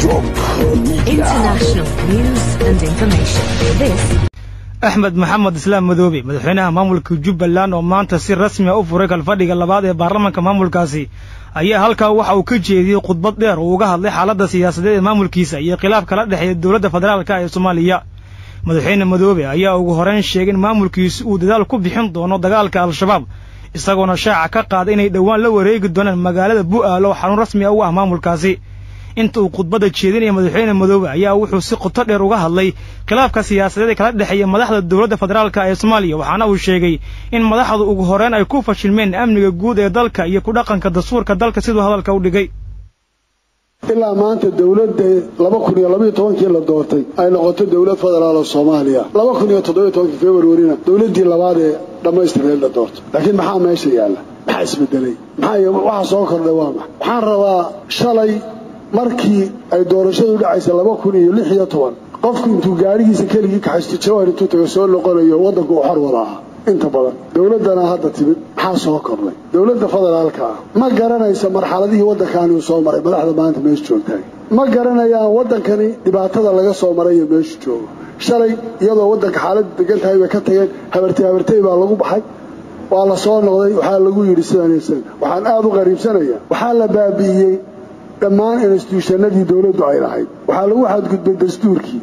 International news and information. This axmed maxamed islaam madoobe madaxweynaha maamulka jubbaland oo maanta si rasmi a u furay kalfadhiga labaad ee baarlamaanka maamulkaasi ayaa halkaa waxa uu ka jeediyey khudbad dheer oo uga hadlay xaaladda siyaasadeed ee maamulkiisa iyo khilaaf kala dhexeeya dowladda federaalka ee soomaaliya madaxweyne madoobe ayaa ugu horeyn sheegay in maamulkiisu uu dadaal ku bixin doono dagaalka al-shabaab isagoona shaaca ka qaaday inay dhowaan la wareegi doonaan magaalada bu'aal oo xarun rasmi a u ah maamulkaasi inta uu khudbadda jeedinaya madaxweyne madoobe ayaa wuxuu si qoto dheer uga hadlay khilaafka siyaasadeed ee kala dhexeeya madaxda dowladda federaalka ee soomaaliya waxaana uu sheegay in madaxdu ugu horeyn ay ku fashilmeen amniga guud ee dalka iyo ku dhaqanka dastuurka dalka siduu hadalka u dhigay ilaa maanta dowladda laba kun iyo labaiyo tobankii la doortay ay noqoto dowlad federaal oo soomaaliya laba kun iyo toddobiyo tobankii februarina dowladdii labaad ee dhammaystireed la doortay laakiin maxaa meesha yaalla maxaa isbedelay maxaa waxa soo kordhay waa maxa waxaan rabaa shalay markii ay doorashadu dhacaysa laba kun iyo lix iyo toban qofku intuu gaadhigiisa keligii kaxaysto jawaan intuu tago soo noqonayo waddanku uu xor wada aha inta badan dowladdana hadda timid maxaa soo kordhay dowladda federaalka ah ma garanaysa marxaladihii waddankaani uu soo maray madaxda maanta meesha joogtaay ma garanayaan waddankani dhibaatada laga soo maray iyo meeshu joogo shalay iyadoo waddanka xaaladdu degan tahay bay ka tageen habartay habartay baa lagu baxay waa la soo noqday waxaa lagu yidhi sidan waxaan aada u qariibsanayaa waxaa la baabi'iyey dhammaan instituushanadii dowladdu ay lahayd waxaa lagu xadgudbay dastuurkii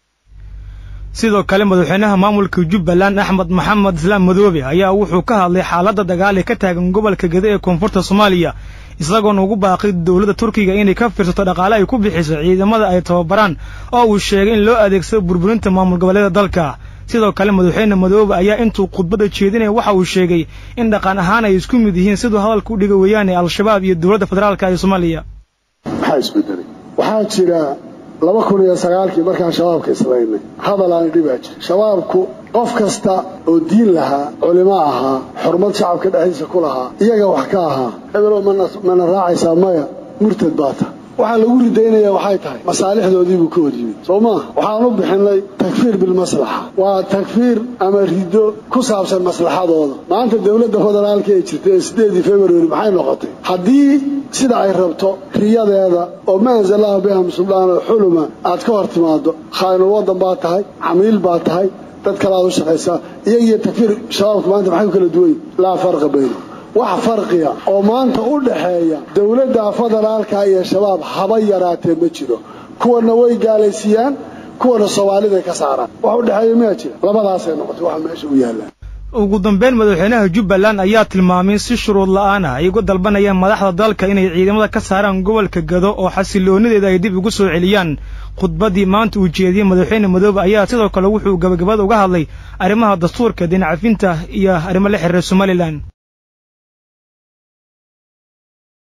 sidoo kale madaxweynaha maamulka jubbaland axmed maxamed islaam madoobe ayaa wuxuu ka hadlay xaaladda dagaal ee ka taagan gobolka gede ee koonfurta soomaaliya isagoona ugu baaqay dowladda turkiga inay ka fiirsato dhaqaale ay ku bixiso ciidamada ay tababaraan oo uu sheegay in loo adeegsado burburinta maamul goboleeda dalka sidoo kale madaxweyne madoobe ayaa intuu khudbadda jeedinaya waxa uu sheegay in dhaqan ahaan ay isku mid yihiin siduu hadalka u dhiga weeyaane al-shabaab iyo dowladda federaalka ee soomaaliya maxaa isbedelay waxaa jira laba kun iyo sagaalkii markaan shabaabka islaynay hadal aan dhibaa jira shabaabku qof kasta oo diin lahaa culimo ahaa xurmad shacabka dhexdiisa ku lahaa iyaga wax ka ahaa hebelo mana raacaysaa maya murtad baa ta waxaa lagu ridaynaya waxay tahay masaalixdoodiibuu ka hor yimid soo maa waxaan u bixinay takfiir bilmaslaxa waa takfiir ama riddo ku saabsan maslaxadooda maanta dowladda federaalka ee jirta ee sideedii februari maxay noqotay haddii sida ay rabto riyadeeda oo ma anzalaha biham suldaan oo xuluma aad ka hor timaado khaa'inul waddan baa tahay camiil baa tahay dad kale aad u shaqaysaa iyagiyo takfiir shabaabka maanta maxay ku kala duwan yihin laa farqa bayno wax farqiya oo maanta u dhaxeeya dowladda federaalka iyo shabaab haba yaraatee ma jiro kuwana way gaalaysiiyaan kuwana soomaaliday ka saaraan wax u dhexeeya miyaa jira labadaasay noqotay waxa meesha u yaallaan ugu dambeyn madaxweynaha jubbaland ayaa tilmaamay si shuruud la'aan ah ay uga dalbanayaan madaxda dalka inay ciidamada ka saaraan gobolka gado oo xasiloonideeda ay dib ugu soo celiyaan khudbaddii maanta uu jeediyey madaxweyne madoobe ayaa sidoo kale wuxuu gabagabada uga hadlay arrimaha dastuurka dinacafinta iyo arrimo la xiriira somalilan